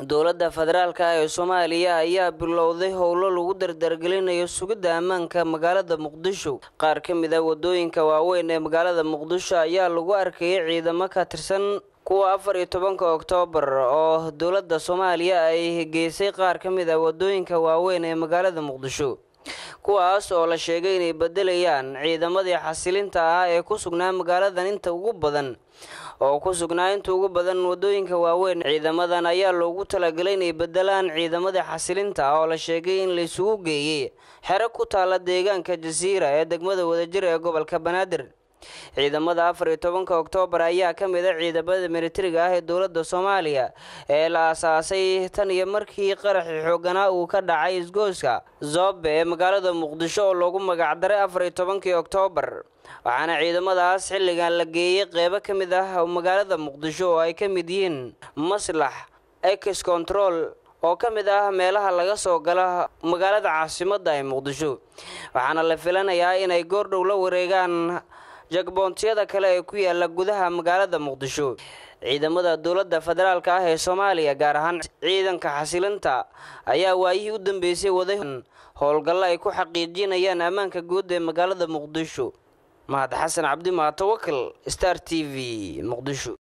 dowladda federaalk ee soomaaliya ayaa bilowday howlo lagu dardargelinayo sugidda ammaanka magaalada muqdisho qaar ka mid a wadooyinka waaweyn ee magaalada muqdisho ayaa lagu arkayay ciidamo ka tirsan kuwa afar iyo tobanka oktoobar oo dowladda soomaaliya ay geysay qaar ka mid a wadooyinka waaweyn ee magaalada muqdisho kuwaas oo la sheegay inay bedelayaan ciidamadii xasilinta ah ee ku sugnaa magaaladan inta ugu badan oo ku sugnaa inta ugu badan wadooyinka waaweyn ciidamadan ayaa loogu talagalay inay bedelaan ciidamadii xasilinta ah oo la sheegay in laisugu geeyey xero ku taala deegaanka jasiira ee degmada wadajir ee gobolka banaadir ciidamada afar iyo tobanka oktoobar ayaa ka mid a ciidamada militariga ah ee dowladda soomaaliya ee la aasaasay tan iyo markii qaraxii xooganaa uu ka dhacay isgooska zoobe ee magaalada muqdisho oo loogu magacdaray afar iyo tobankii oktoobar waxaana ciidamadaas xilligan la geeyey qeybo ka mid ah magaalada muqdisho oo ay ka mid yihiin maslax ex control oo ka mid ah meelaha laga soo gala magaalada caasimadda ee muqdisho waxaana la filanayaa inay goordhow la wareegaan jagboontiyada kale ee ku yaala gudaha magaalada muqdisho ciidamada dowladda federaalk ah ee soomaaliya gaar ahaan ciidanka xasilinta ayaa waayihii u dambeysay waday howlgallo ay ku xaqiijinayaan ammaanka guud ee magaalada muqdisho mahad xasan cabdi maatawakal star t v muqdisho